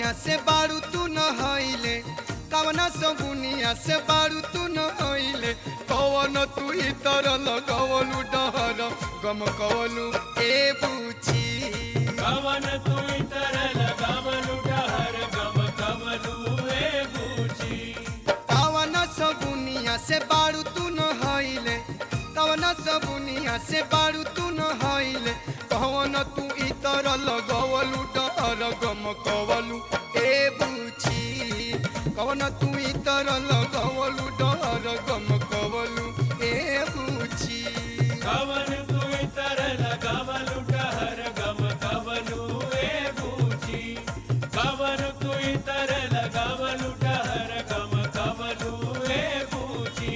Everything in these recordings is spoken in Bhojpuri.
सबुनिया से बारू तू न हईले कवना सबुनिया से बारू तू न हईले कवन तू इतर लगवलू डहर गम कवलू ए बुची कवन तू इतर लगावलु डहर गम कवलु ए बूची कवन सबुनिया से बारू तू न हईले कवन सबुनिया से बारू तू न हईले कवन तू इतर लगवलू डहर गम कवलु ए बुची कवन तू इतर लगवलू डहर गम कवलु ए बुची कवन तू इतर लगावलु डहर गम कवलु ए बूची कवन तू इतर लगावलु डहर गम कवलु ए बूची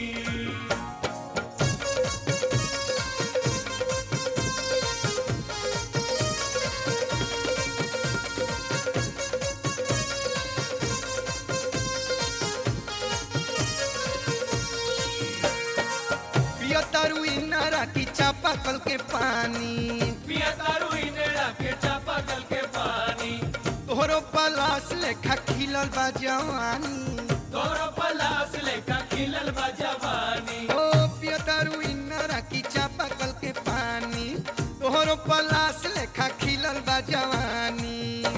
पिया तारू इनारा की चापा कल के पानी पिया तारू इनेड़ा के चापा कल के पानी तोहरो पलास लेखा खिलल बा जवानी तोरो पलास लेखा खिलल बा जवानी ओ पिया तारू इनारा की चापा कल के पानी तोहरो पलास लेखा खिलल बा जवानी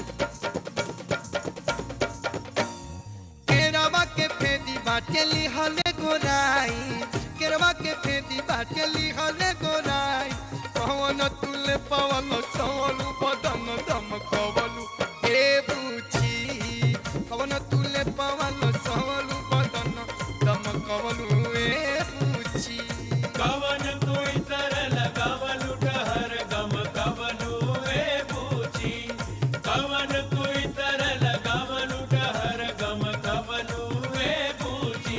केरवा के फेदी बाटे लिहले गोराई केरवा के फेदी बाटे लिहले गोराई कवन तुले पवन सवलू बदन दम कवलू ए बुची कवन तुले पवन सवलू बदन दम कवलू ए बुची कवन तू इतर लगावलु डहर गम कवलु ए बूची कवन तू इतर लगावलु डहर गम कवलु ए बूची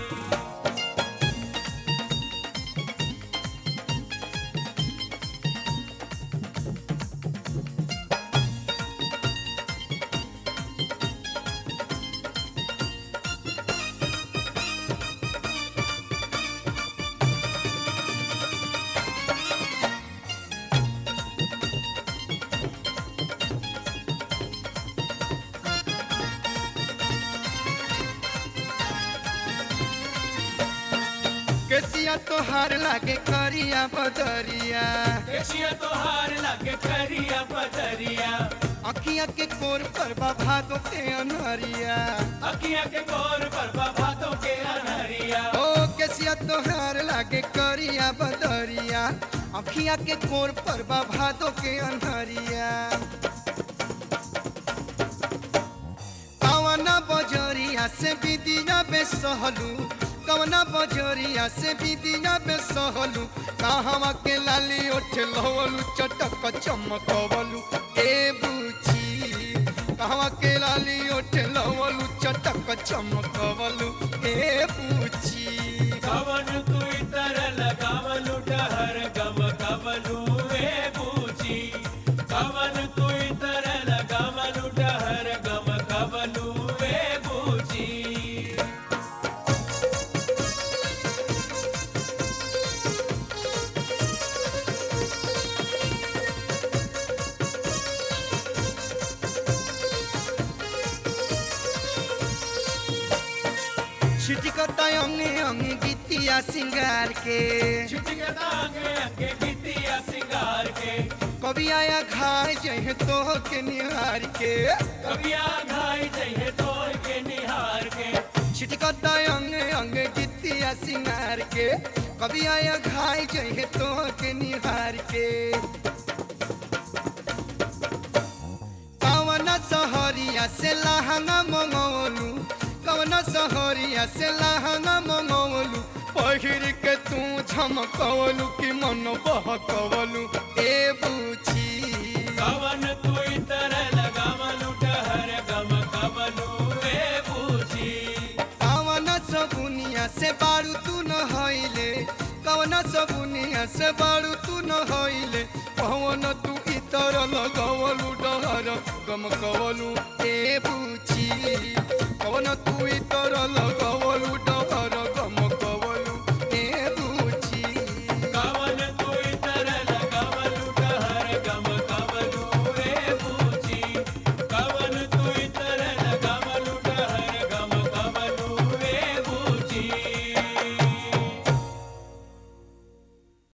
केसिया तोहार लागे करिया बदरिया केशिया तोहार लगे करिया पतरिया अखिया के कोर पर बा भादो के अनहरिया अखिया के गोर पर भातों के अनहरिया ओ केसिया तोहार लागे करिया बदरिया अखिया के कोर पर बा भादो के अनहरिया कवना बजरिया से बिदिया बेसहलू कवना बजरिया से बिदिया बेसहलू कहवा के लाली ओठ लवलू चटक चमकवलू ए बुची कहवा के लाली ओठ लवलू चटक चमकवलू ए बुची कवन तू इतर लगावलु डहर गम कवलु ए बूची कवन तू इतर लगावलु डहर गम कवलु ए बूची छिटकता अंगे अंगे गीतिया सिंगार के छिटके दांगे अंगे गीतिया सिंगार के कभी आया घाय जहे तो के निहार के कबिया घाई जइहे तोड़ के निहार के छिटकता अंगे अंगे गीतिया सिंगार के कभी आया घाय जहे तो के निहार के कवन सहरिया से लहंगा मंगवलू कवन सहरिया से लहंगा मंगवलू पहिर के तू झमकवलू कि मन बहकवलू ए बुची कवन तू इतर लगावलु डहर गम कवलु ए बूची कवन सबुनिया से बारू तू न हईले कवन सबुनिया से बारू तू न हईले पवन तू इतर लगवलू डहर गम कवलू ए बुची कवन तू इतर